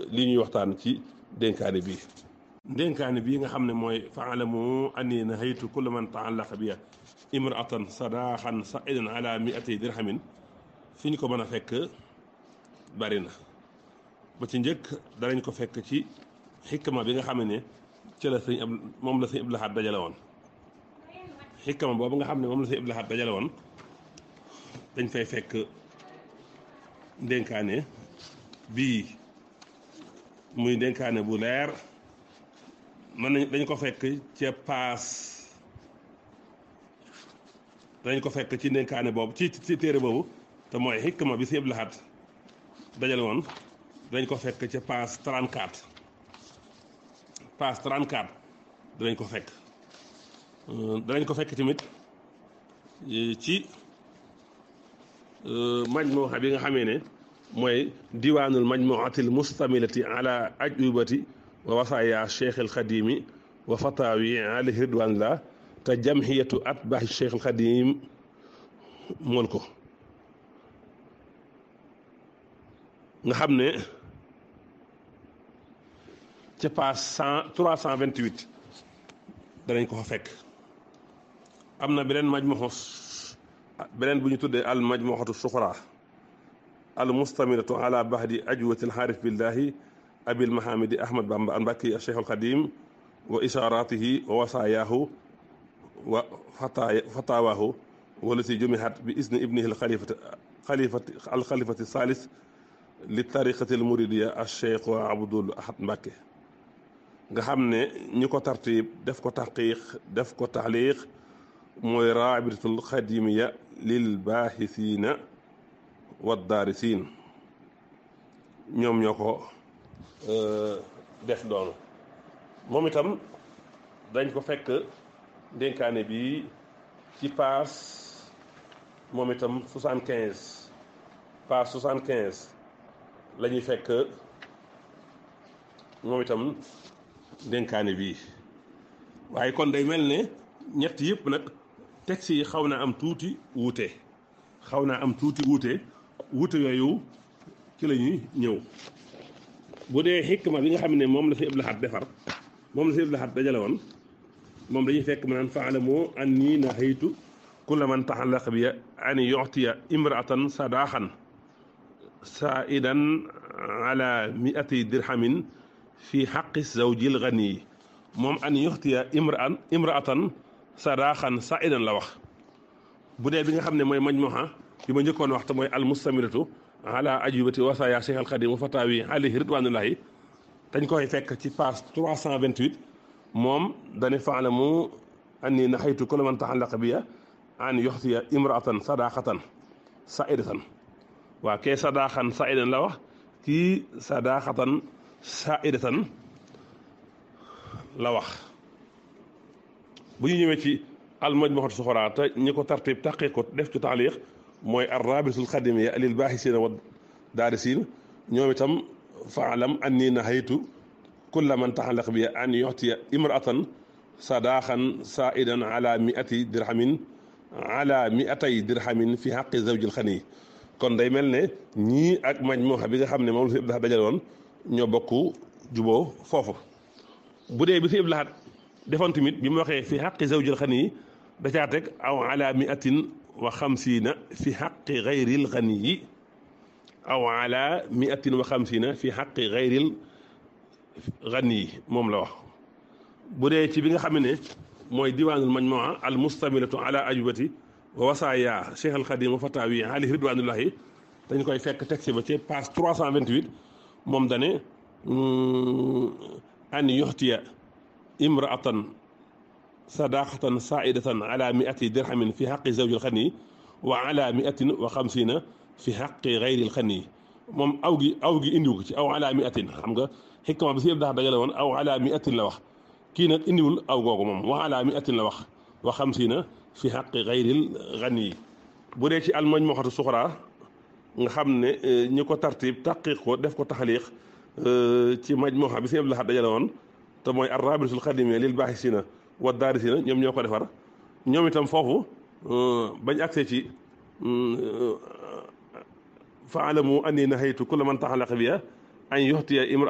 li ñuy waxtaan ci dénkaane bii dénkaane bii nga xam ne mooy faalamu anni nahaytu kulla man taallaqa biya imraatan sadaaxan saidan ala miati dirhamin fi ñu ko mën a fekk bari na ba ci njëkk danañ ko fekk ci xikma bi nga xam ne ci la sëñ ab moom la sëñ Abdou Lahad dajale woon xikma boobu nga xam ne moom la sëñ Abdou Lahad dajale woon dañ fay fekk dénkaane bii muy dénkaane bu leer mën nañ dañ ko fekk ca paas dañ ko fekk ci dénkaane boobu ci ci téere boobu te mooy xikma bi sëñ Abdou Lahad dajale woon dañ ko fekk ca paas 34 paas 34 danañ ko fekk danañ ko fekk tamit ci majmuha bi nga xamee ne mooy diwaanul majmuatil mustamilati ala ajubati wa wasaaya cheikh al xadimi wa fatawi alayhi ridwanillah te jamhiyatu atbaahi cheikh al xadim mool ko nga xam ne ca page cent trois cent vingt huit danañ ko fa fekk am na beneen majmuxu beneen bu ñu tuddee al majmuxatu suxra al mustamiratu ala bahdi ajwati al xaarif billahi abil mahamidi ahmad bamba al mbàkki cheikh al xadim wa isharatihi wa wasayaahu wa fatawaahu walati jumihat bi isni ibnihi al xalifati xalifati al xalifati salis li tariqati al muridiya al cheikh wa abdul ahad mbàkke nga xam ne ñi ko tartib def ko taxqiq def ko taxliq mooy raabitatul xadimiya lil baaxisiina wa daarisiin ñoom ñoo ko def doonu moom itam dañ ko fekk dénkaane bi ci paas moom itam soixante quinze paas soixante quinze la ñuy fekk moom itam dénkaane bii waaye kon day mel ne ñett yëpp nag texte yi xaw naa am tuuti wuute xaw naa am tuuti wuute wuute yooyu ci la ñuy ñëw bu dee xikma bi nga xam ne moom la si Abdou Lahad defar moom la si Abdou Lahad dajale woon moom dañuy fekk ma naan faalamu anni nahaytu kulla man taxallaqa bi an yu'tiya imra'atan sadaaxan saidan ala mi'ati dirhamin fi xaqi zawjil ganiyi moom an yuxtiya imraan imraatan sadaaxan saidan la wax bu dee bi nga xam ne mooy majmuha bi ma njëkkoon wax te mooy al mustamiratu ala ajubati wasaya cheikh al xadim wa fatawi alayhi ridwanullahi dañ koy fekk ci page 328 moom dane faalamu anni naxaytu kulla man taxallaqa biya an yuxtiya imraatan sadaaxatan saidatan waa kee sadaaxan saidan la wax kii sadaaxatan saidatan la wax bu ñu ñëwee ci almajmuhatu suxra te ñi ko tartib taqee ko def ci taaliq mooy arrabitul xadimiya lil baaxisina wa daarisiin ñoom itam faalam anni nahaytu kulla man taxalaq bi an yuxtiya imraatan sadaaxan saidan ala miati dirhamin ala miatay dirhamin fi xaqi zawjil xani kon day mel ne ñii ak majmuha bi nga xam ne moom la si Abdou Lahad dajale woon ñoo bokk juboo foofu bu dee bi si Abdou Lahad defoon tamit bi mu waxee fi xaqi zawjil xani da caa teg aw ala miatin wa xamsiina fi xaqi gayril xani yi aw ala miatin wa xamsiina fi xaqi gayril xani yi moom la wax bu dee ci bi nga xam ne mooy diwaanul majmua al mustamilatu ala ajubati wa wasaaya cheikh al xadim wa fatawi alayhi ridwanullahi dañ koy fekk texte ba ci page 328 moom dane an yuxtiya imraatan sadaqatan saidatan ala miati dirhamin fi xaqi zawjil xani wa ala miatin wa xamsina fi xaqi gayril xani moom aw gi aw gi indiwu ko ci aw ala miatin xam nga xikma bi si yëpp dax dajale woon aw ala miatin la wax kii nag indiwul aw googu moom wa ala miatin la wax wa xamsina fi xaqi gayril xani bu dee ci almajmuhatu suxra nga xam ne ñi ko tartib taqiq ko def ko taxaliq ci majmuha bi si yëpp dax dajale woon te mooy arrabitul xadimia lil baaxisina wa daarisina ñoom ñoo ko defar ñoom itam foofu bañ accès ci faalamu anni nahaytu kulla man taxalaqa biya an yuxtiya imra